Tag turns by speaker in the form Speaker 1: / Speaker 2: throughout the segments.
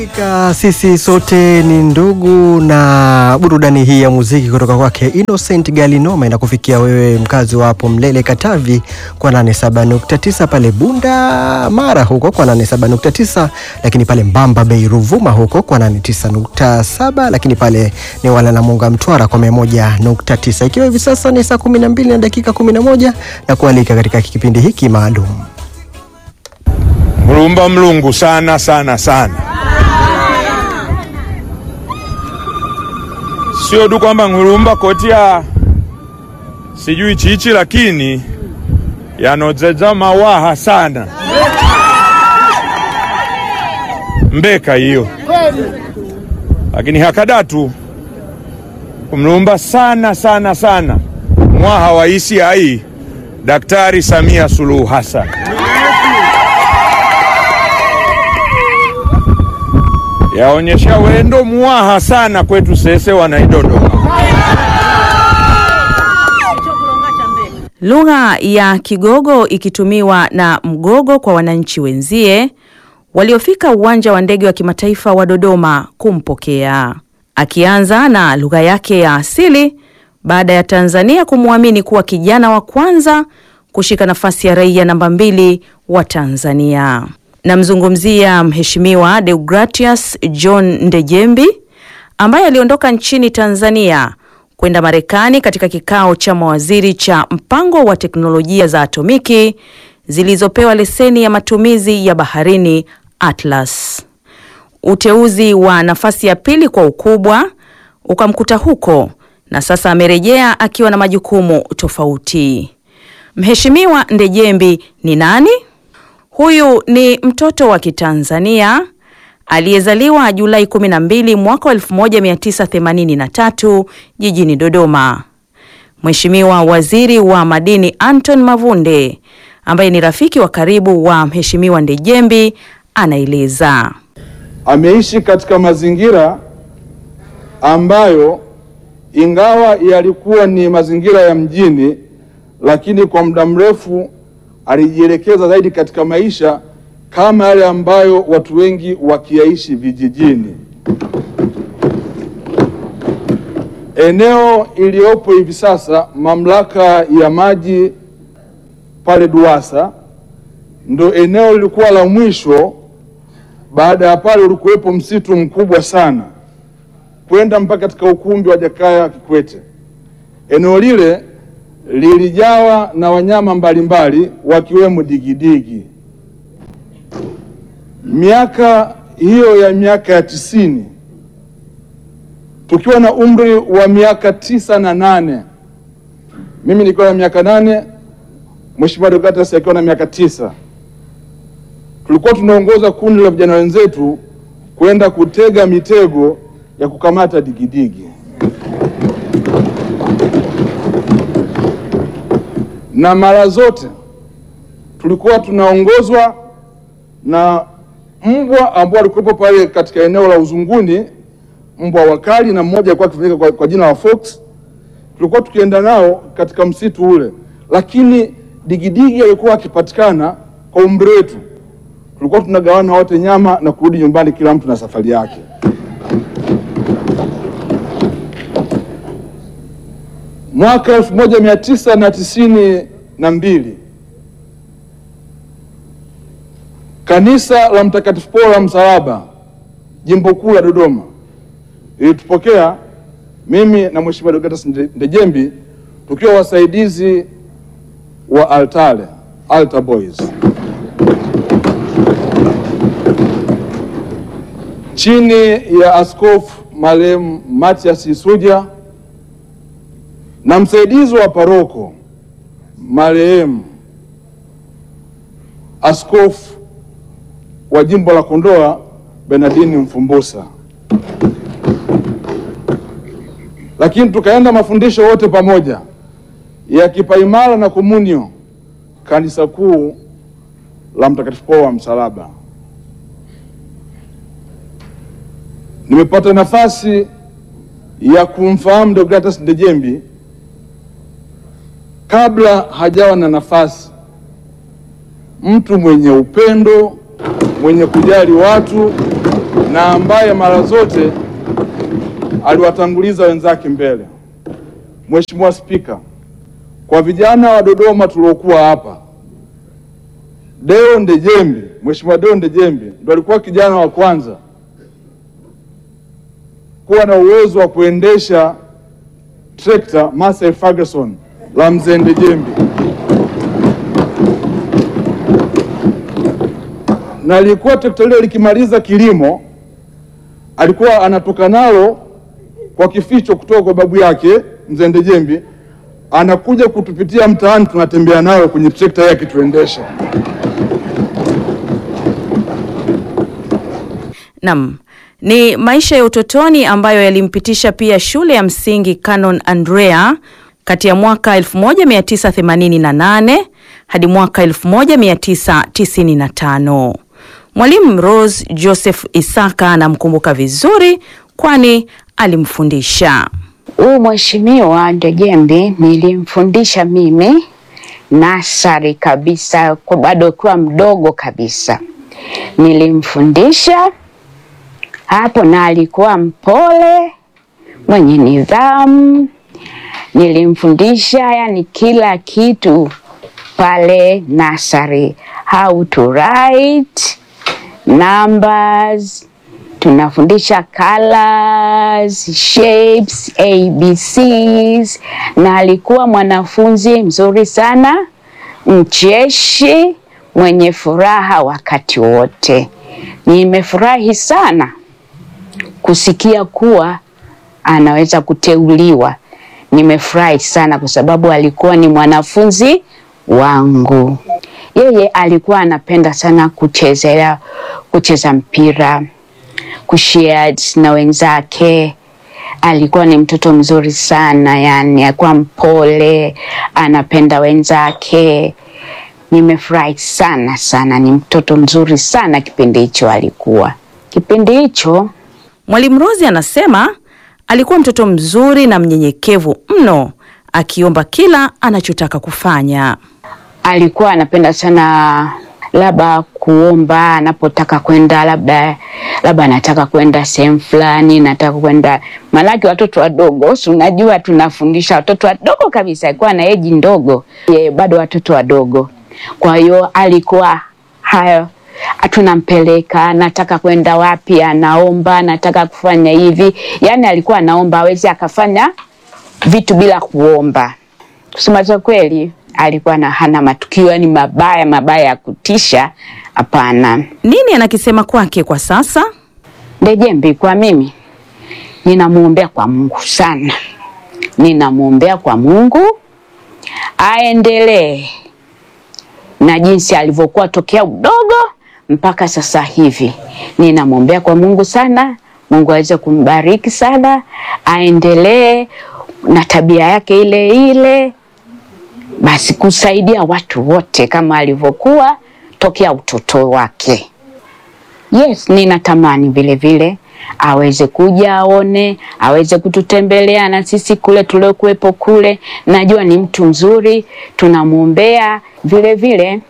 Speaker 1: Hakika sisi sote ni ndugu, na burudani hii ya muziki kutoka kwake Innocent Galinoma inakufikia wewe mkazi wa hapo Mlele Katavi kwa 87.9, pale Bunda Mara huko kwa 87.9, lakini pale Mbamba Bay Ruvuma huko kwa 89.7, lakini pale ni wala na Munga Mtwara kwa 101.9, ikiwa hivi sasa ni saa 12 na dakika 11 na kualika katika kipindi hiki maalum
Speaker 2: Mlumba mlungu sana sana sana, sio tu kwamba ngulumba kotia sijui chichi, lakini yanozeza mawaha sana mbeka hiyo, lakini hakadatu kumlumba sana sana sana mwaha wa isi hai Daktari Samia Suluhu Hassan yaonyesha wendo muwaha sana kwetu sese wanaidodoma.
Speaker 3: Lugha ya Kigogo ikitumiwa na Mgogo kwa wananchi wenzie waliofika uwanja wa ndege wa kimataifa wa Dodoma kumpokea, akianza na lugha yake ya asili baada ya Tanzania kumwamini kuwa kijana wa kwanza kushika nafasi ya raia namba mbili wa Tanzania. Namzungumzia Mheshimiwa Deogratius John Ndejembi ambaye aliondoka nchini Tanzania kwenda Marekani katika kikao cha mawaziri cha mpango wa teknolojia za atomiki zilizopewa leseni ya matumizi ya baharini Atlas. Uteuzi wa nafasi ya pili kwa ukubwa ukamkuta huko na sasa amerejea akiwa na majukumu tofauti. Mheshimiwa Ndejembi ni nani? Huyu ni mtoto wa Kitanzania aliyezaliwa Julai 12 mwaka 1983 jijini Dodoma. Mheshimiwa Waziri wa Madini Anton Mavunde ambaye ni rafiki wa karibu wa Mheshimiwa Ndejembi anaeleza.
Speaker 4: Ameishi katika mazingira ambayo ingawa yalikuwa ni mazingira ya mjini, lakini kwa muda mrefu alijielekeza zaidi katika maisha kama yale ambayo watu wengi wakiyaishi vijijini. Eneo iliyopo hivi sasa mamlaka ya maji pale Duwasa ndo eneo lilikuwa la mwisho. Baada ya pale ulikuwepo msitu mkubwa sana kwenda mpaka katika ukumbi wa Jakaya Kikwete. Eneo lile lilijawa na wanyama mbalimbali wakiwemo digidigi. Miaka hiyo ya miaka ya tisini, tukiwa na umri wa miaka tisa na nane, mimi nikiwa na miaka nane, Mheshimiwa Deogratius akiwa na miaka tisa, tulikuwa tunaongoza kundi la vijana wenzetu kwenda kutega mitego ya kukamata digidigi na mara zote tulikuwa tunaongozwa na mbwa ambao walikuwepo pale katika eneo la Uzunguni, mbwa wakali, na mmoja alikuwa akifahamika kwa, kwa jina la Fox. Tulikuwa tukienda nao katika msitu ule, lakini digidigi alikuwa akipatikana kwa umri wetu, tulikuwa tunagawana wote nyama na kurudi nyumbani, kila mtu na safari yake. Mwaka elfu moja mia tisa na tisini na mbili kanisa la Mtakatifu Paulo la Msalaba jimbo kuu la Dodoma ilitupokea mimi na Mheshimiwa Deogratius Ndejembi tukiwa wasaidizi wa altare altar boys chini ya askofu marehemu Matias Isuja na msaidizi wa paroko marehemu askofu wa jimbo la Kondoa Benadini Mfumbusa, lakini tukaenda mafundisho wote pamoja ya kipaimara na komunio kanisa kuu la Mtakatifu Paulo wa Msalaba. Nimepata nafasi ya kumfahamu Deogratius Ndejembi kabla hajawa na nafasi, mtu mwenye upendo, mwenye kujali watu, na ambaye mara zote aliwatanguliza wenzake mbele. Mheshimiwa Spika, kwa vijana wa Dodoma tuliokuwa hapa, Deo Ndejembi, Mheshimiwa Deo Ndejembi ndo alikuwa kijana wa kwanza kuwa na uwezo wa kuendesha trekta Massey Ferguson la mzee Ndejembi, na lilikuwa trekta lile likimaliza kilimo alikuwa anatoka nalo kwa kificho kutoka kwa babu yake mzee Ndejembi, anakuja kutupitia mtaani, tunatembea nayo kwenye trekta yake tuendesha.
Speaker 3: Nam, ni maisha ya utotoni ambayo yalimpitisha pia shule ya msingi Canon Andrea kati ya mwaka 1988 hadi mwaka 1995. Mwalimu Rose Joseph Isaka anamkumbuka vizuri kwani alimfundisha.
Speaker 5: Huyu mheshimiwa Ndejembi nilimfundisha mimi nasari kabisa, kwa bado akiwa mdogo kabisa, nilimfundisha hapo, na alikuwa mpole, mwenye nidhamu. Nilimfundisha yani kila kitu pale nasari, how to write numbers tunafundisha colors, shapes, ABCs na alikuwa mwanafunzi mzuri sana, mcheshi, mwenye furaha wakati wote. Nimefurahi sana kusikia kuwa anaweza kuteuliwa. Nimefurahi sana kwa sababu alikuwa ni mwanafunzi wangu. Yeye alikuwa anapenda sana kuchezea kucheza mpira kushare na wenzake. Alikuwa ni mtoto mzuri sana, yani alikuwa mpole, anapenda wenzake. Nimefurahi sana sana, ni mtoto mzuri sana kipindi hicho alikuwa. Kipindi hicho
Speaker 3: Mwalimu Rose anasema alikuwa mtoto mzuri na mnyenyekevu mno, akiomba kila anachotaka kufanya.
Speaker 5: alikuwa anapenda sana labda kuomba anapotaka kwenda labda labda anataka kwenda sehemu fulani, nataka kwenda malaki. Watoto wadogo, si unajua tunafundisha watoto wadogo kabisa, alikuwa na eji ndogo ye, bado watoto wadogo. Kwa hiyo alikuwa hayo tunampeleka, anataka kwenda wapi, anaomba, anataka kufanya hivi, yani alikuwa anaomba, awezi akafanya vitu bila kuomba. Kusema za kweli, alikuwa na hana matukio yani mabaya mabaya ya kutisha, hapana.
Speaker 3: Nini anakisema kwake kwa sasa?
Speaker 5: Ndejembi kwa mimi ninamwombea kwa Mungu sana, ninamwombea kwa Mungu aendelee na jinsi alivyokuwa tokea udogo mpaka sasa hivi. Ninamwombea kwa Mungu sana, Mungu aweze kumbariki sana, aendelee na tabia yake ile ile, basi kusaidia watu wote kama alivyokuwa tokea utoto wake. Yes, ninatamani vile vile aweze kuja aone, aweze kututembelea na sisi kule tuliokuwepo kule. Najua ni mtu mzuri, tunamwombea vile vile.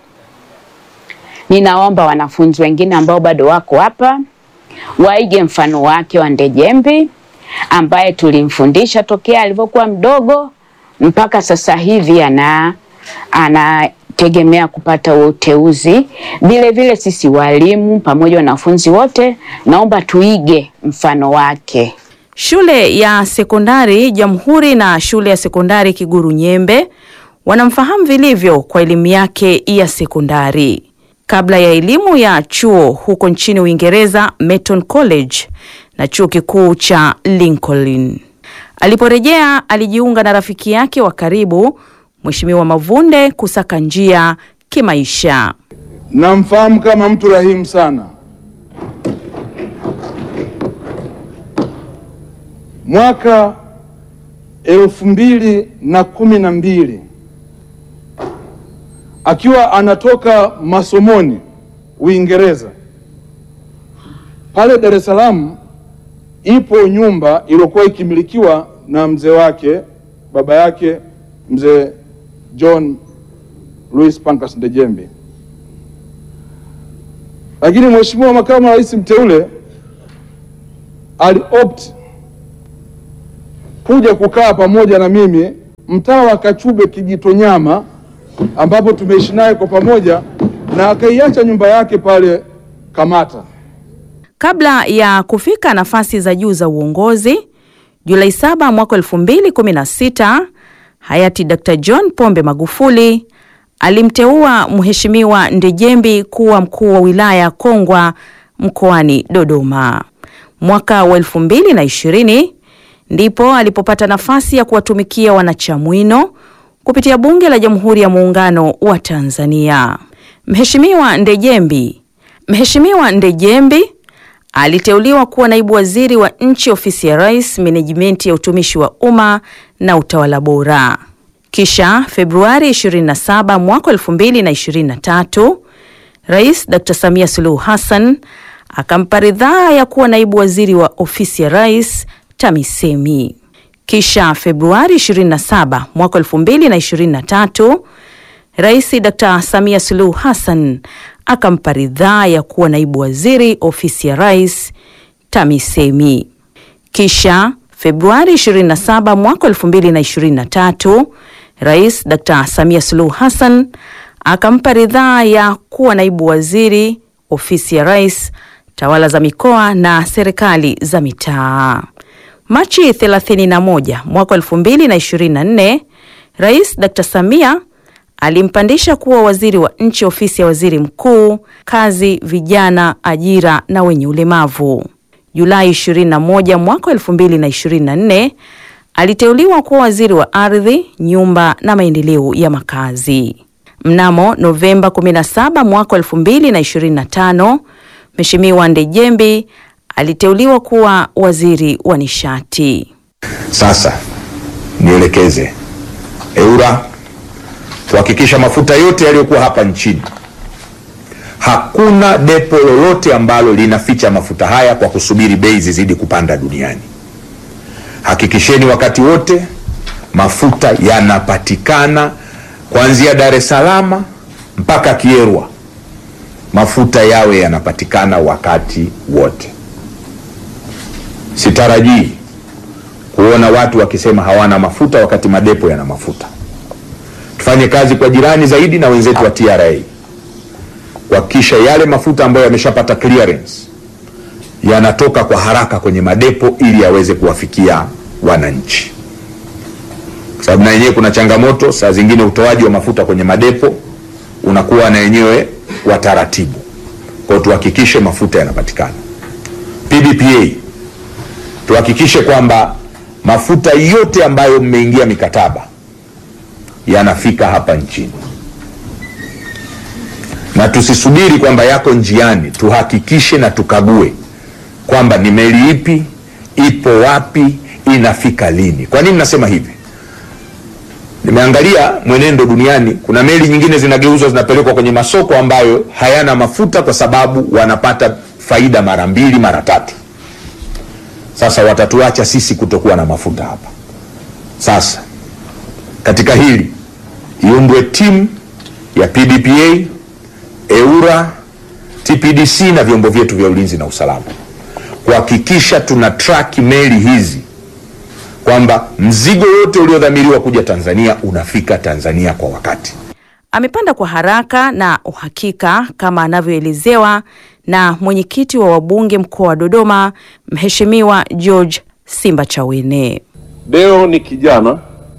Speaker 5: Ninaomba wanafunzi wengine ambao bado wako hapa waige mfano wake wa Ndejembi ambaye tulimfundisha tokea alivyokuwa mdogo mpaka sasa hivi ana anategemea kupata uteuzi. Vile vile sisi walimu pamoja na wanafunzi wote, naomba tuige mfano wake.
Speaker 3: Shule ya sekondari Jamhuri na shule ya sekondari Kiguru Nyembe wanamfahamu vilivyo kwa elimu yake ya sekondari. Kabla ya elimu ya chuo huko nchini Uingereza, Merton College na chuo kikuu cha Lincoln. Aliporejea alijiunga na rafiki yake wa karibu Mheshimiwa Mavunde kusaka njia kimaisha.
Speaker 4: Namfahamu kama mtu rahimu sana. Mwaka elfu mbili na kumi na mbili akiwa anatoka masomoni Uingereza, pale Dar es Salaam ipo nyumba iliyokuwa ikimilikiwa na mzee wake baba yake mzee John Louis Pancras Ndejembi, lakini Mheshimiwa Makamu wa Rais mteule aliopt kuja kukaa pamoja na mimi mtaa wa Kachube Kijitonyama, ambapo tumeishi naye kwa pamoja, na akaiacha nyumba yake pale Kamata.
Speaker 3: Kabla ya kufika nafasi za juu za uongozi, Julai 7 mwaka 2016, hayati Dr. John Pombe Magufuli alimteua Mheshimiwa Ndejembi kuwa mkuu wa wilaya Kongwa mkoani Dodoma. Mwaka wa 2020 ndipo alipopata nafasi ya kuwatumikia wanachamwino kupitia Bunge la Jamhuri ya Muungano wa Tanzania. Mheshimiwa Ndejembi Mheshimiwa Ndejembi aliteuliwa kuwa naibu waziri wa nchi ofisi ya Rais, menejimenti ya utumishi wa umma na utawala bora. Kisha Februari 27 mwaka 2023, Rais Dr. Samia Suluhu Hassan akampa ridhaa ya kuwa naibu waziri wa ofisi ya Rais TAMISEMI. Kisha Februari 27 mwaka 2023, Rais Dr. Samia Suluhu Hassan akampa ridhaa ya kuwa naibu waziri ofisi ya Rais TAMISEMI. Kisha Februari 27 mwaka 2023, Rais Dr. Samia Suluhu Hassan akampa ridhaa ya kuwa naibu waziri ofisi ya Rais tawala za mikoa na serikali za mitaa. Machi 31 mwaka 2024, Rais Dr. Samia alimpandisha kuwa waziri wa nchi ofisi ya waziri mkuu, kazi, vijana, ajira na wenye ulemavu. Julai 21 mwaka 2024 aliteuliwa kuwa waziri wa ardhi, nyumba na maendeleo ya makazi. Mnamo Novemba 17 mwaka 2025 Mheshimiwa Ndejembi aliteuliwa kuwa waziri wa nishati.
Speaker 6: Sasa nielekeze EWURA kuhakikisha mafuta yote yaliyokuwa hapa nchini, hakuna depo lolote ambalo linaficha mafuta haya kwa kusubiri bei zizidi kupanda duniani. Hakikisheni wakati wote mafuta yanapatikana kuanzia Dar es Salaam mpaka Kierwa, mafuta yawe yanapatikana wakati wote. Sitarajii kuona watu wakisema hawana mafuta wakati madepo yana mafuta. Tufanye kazi kwa jirani zaidi na wenzetu wa TRA kuhakikisha yale mafuta ambayo yameshapata clearance yanatoka kwa haraka kwenye madepo ili yaweze kuwafikia wananchi, kwa sababu na yenyewe kuna changamoto. Saa zingine utoaji wa mafuta kwenye madepo unakuwa na yenyewe wa taratibu. Kwa hiyo tuhakikishe mafuta yanapatikana. PDPA tuhakikishe kwamba mafuta yote ambayo mmeingia mikataba yanafika hapa nchini, na tusisubiri kwamba yako njiani. Tuhakikishe na tukague kwamba ni meli ipi, ipo wapi, inafika lini. Kwa nini nasema hivi? Nimeangalia mwenendo duniani, kuna meli nyingine zinageuzwa zinapelekwa kwenye masoko ambayo hayana mafuta kwa sababu wanapata faida mara mbili mara tatu. Sasa watatuacha sisi kutokuwa na mafuta hapa. Sasa katika hili iundwe timu ya PDPA, EWURA, TPDC na vyombo vyetu vya ulinzi na usalama kuhakikisha tuna track meli hizi kwamba mzigo wote uliodhamiriwa kuja Tanzania unafika Tanzania kwa wakati.
Speaker 3: Amepanda kwa haraka na uhakika kama anavyoelezewa na mwenyekiti wa wabunge mkoa wa Dodoma, Mheshimiwa George Simbachawene.
Speaker 7: Deo ni kijana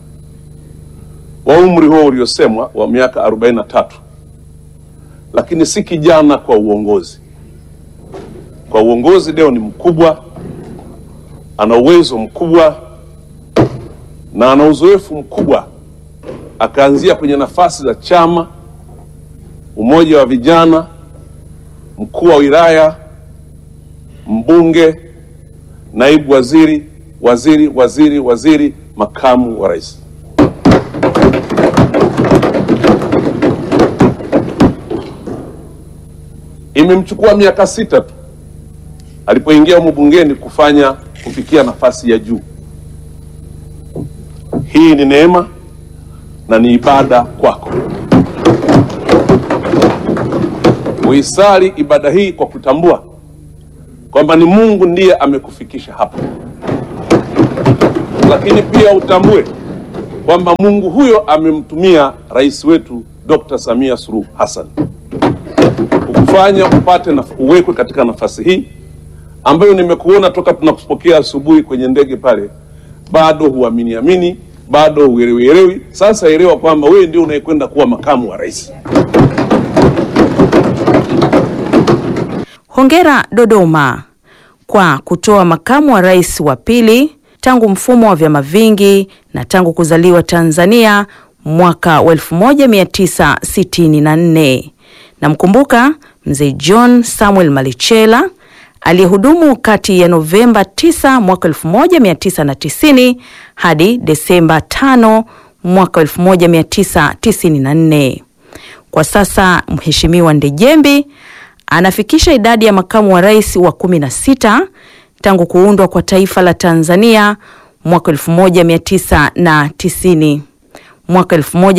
Speaker 7: wa umri huo uliosemwa wa miaka 43, lakini si kijana kwa uongozi. Kwa uongozi Deo ni mkubwa, ana uwezo mkubwa na ana uzoefu mkubwa. Akaanzia kwenye nafasi za chama, umoja wa vijana, mkuu wa wilaya, mbunge, naibu waziri, waziri, waziri, waziri, makamu wa rais. Imemchukua miaka sita tu alipoingia humu bungeni kufanya kufikia nafasi ya juu. Hii ni neema na ni ibada kwako. Uisali ibada hii kwa kutambua kwamba ni Mungu ndiye amekufikisha hapa, lakini pia utambue kwamba Mungu huyo amemtumia rais wetu Dr. Samia Suluhu Hassan kukufanya upate na uwekwe katika nafasi hii ambayo nimekuona toka tunakupokea asubuhi kwenye ndege pale, bado huamini amini, bado huelewi elewi. Sasa elewa kwamba wewe ndio unayekwenda kuwa makamu wa rais.
Speaker 3: Hongera Dodoma kwa kutoa makamu wa rais wa pili tangu mfumo wa vyama vingi na tangu kuzaliwa Tanzania mwaka wa 1964. Namkumbuka mzee John Samuel Malichela aliyehudumu kati ya Novemba 9 mwaka 1990 hadi Desemba 5 mwaka 1994. Kwa sasa Mheshimiwa Ndejembi anafikisha idadi ya makamu wa rais wa 16 tangu kuundwa kwa taifa la Tanzania mwaka 1990 mwaka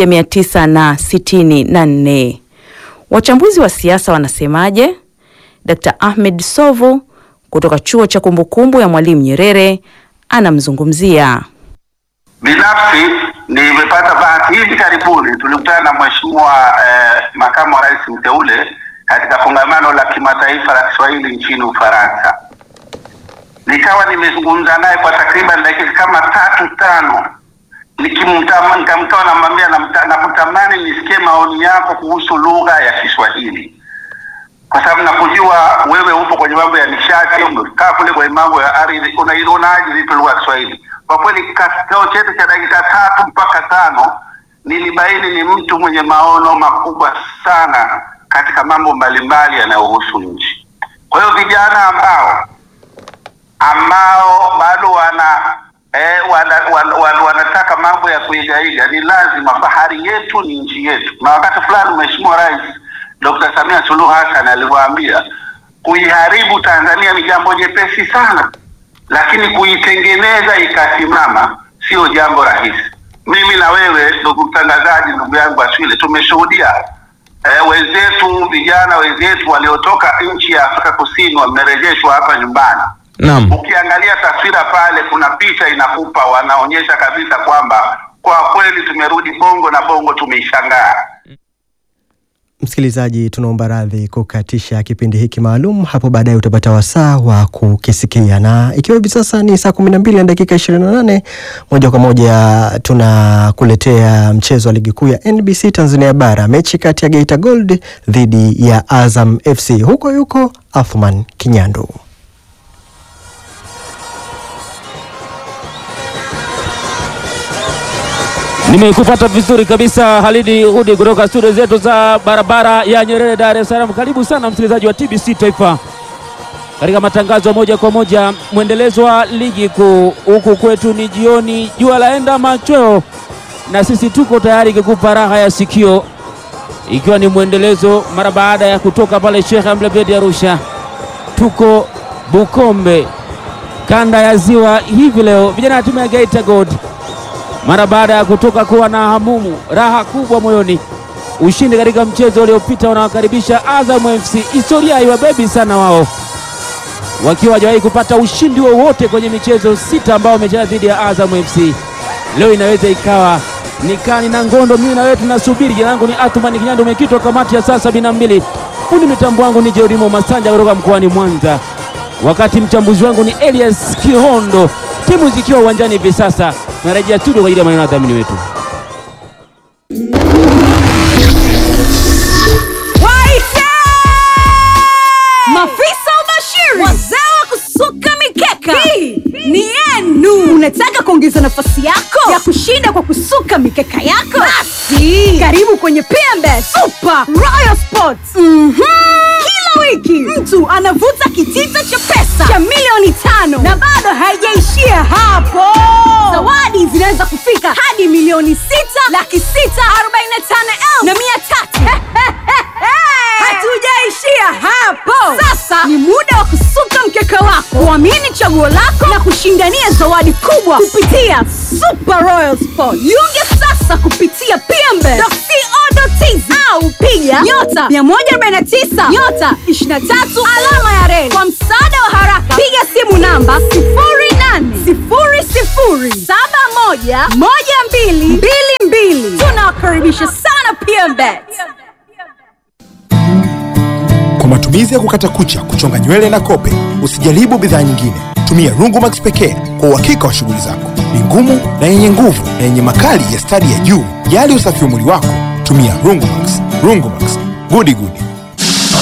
Speaker 3: 1964. Wachambuzi wa siasa wanasemaje? Dr. Ahmed Sovu kutoka chuo cha kumbukumbu ya Mwalimu Nyerere anamzungumzia.
Speaker 8: Binafsi nimepata bahati hivi karibuni, tulikutana na mheshimiwa eh, makamu wa rais mteule katika kongamano la kimataifa la Kiswahili nchini Ufaransa. Nikawa nimezungumza naye kwa takriban dakika kama tatu tano, nikimtama nikamtoa namwambia, namta- nakutamani nisikie maoni yako kuhusu lugha ya Kiswahili kwa sababu nakujua wewe upo kwenye mambo ya nishati, umekaa kule kwenye mambo ya ardhi, unaionaje vipi lugha ya Kiswahili? Kwa kweli kikao chetu cha dakika tatu mpaka tano nilibaini ni mtu mwenye maono makubwa sana katika mambo mbalimbali yanayohusu nchi. Kwa hiyo vijana ambao ambao bado wana eh, wana, wana, wana, wanataka mambo ya kuigaiga, ni lazima, bahari yetu ni nchi yetu. Na wakati fulani Mheshimiwa Rais Dr. Samia Suluhu Hassan alivyoambia kuiharibu Tanzania ni jambo jepesi sana, lakini kuitengeneza ikasimama sio jambo rahisi. Mimi na wewe ndugu mtangazaji, ndugu yangu Aswile, tumeshuhudia eh, wenzetu vijana wenzetu waliotoka nchi ya Afrika Kusini wamerejeshwa hapa nyumbani.
Speaker 2: Naam.
Speaker 8: Ukiangalia taswira pale, kuna picha inakupa, wanaonyesha kabisa kwamba kwa kweli tumerudi Bongo na Bongo tumeishangaa.
Speaker 1: Msikilizaji, tunaomba radhi kukatisha kipindi hiki maalum. Hapo baadaye utapata wasaa wa kukisikia, na ikiwa hivi sasa ni saa kumi na mbili na dakika ishirini na nane moja kwa moja tunakuletea mchezo wa ligi kuu ya NBC Tanzania Bara, mechi kati ya Geita Gold dhidi ya Azam FC. Huko yuko Athman Kinyandu.
Speaker 9: Nimekupata vizuri kabisa Halidi Hudi kutoka studio zetu za barabara ya Nyerere, Dar es Salaam. Karibu sana msikilizaji wa TBC Taifa katika matangazo moja kwa moja, mwendelezo wa ligi kuu. Huku kwetu ni jioni, jua laenda machweo, na sisi tuko tayari kukupa raha ya sikio, ikiwa ni mwendelezo mara baada ya kutoka pale Sheikh Amri Abeid Arusha. Tuko Bukombe, kanda ya Ziwa hivi leo, vijana wa timu ya Geita Gold mara baada ya kutoka kuwa na hamumu raha kubwa moyoni, ushindi katika mchezo uliopita unawakaribisha Azam FC. Historia haiwabebi sana wao, wakiwa hawajawahi kupata ushindi wowote kwenye michezo sita ambao wamecheza dhidi ya Azam FC. Leo inaweza ikawa ni kani na ngondo. Mimi na wewe tunasubiri. Jina langu ni Athumani Kinyando, mwenyekiti wa kamati ya saa sabini na mbili. Fundi mitambo wangu ni Jerimo Masanja kutoka mkoani Mwanza, wakati mchambuzi wangu ni Elias Kihondo. Timu zikiwa uwanjani hivi sasa, narejea studio kwa ajili ya maneno ya dhamini wetu.
Speaker 10: Waite! Mafisa ubashiri, wazee wa kusuka mikeka, hii ni yenu. Unataka kuongeza nafasi yako ya kushinda kwa kusuka mikeka yako? Basi karibu kwenye PMB Super Royal Sports. Mhm. Kila wiki mtu anavuta kitita cha pesa cha milioni tano na bado haijaishia hapo. Zawadi zinaweza kufika hadi milioni sita laki sita arobaini na tano elfu na mia tatu. Hatujaishia hapo. Sasa ni muda wa kusuka mkeka wako, kuamini chaguo lako na kushindania zawadi kubwa kupitia Super Royal Sport. Jiunge sasa kupitia pmbe.co.tz au piga nyota 149 nyota 23 alama ya reli. Kwa msaada wa haraka piga simu namba 0800711222 tunawakaribisha sana pmbet
Speaker 11: Kwa matumizi ya kukata kucha, kuchonga nywele na kope, usijaribu bidhaa nyingine. Tumia Rungumax pekee kwa uhakika wa shughuli zako. Ni ngumu na yenye nguvu na yenye makali ya stadi ya juu. Jali usafi wa mwili wako, tumia Rungumax. Rungumax, gudi gudi.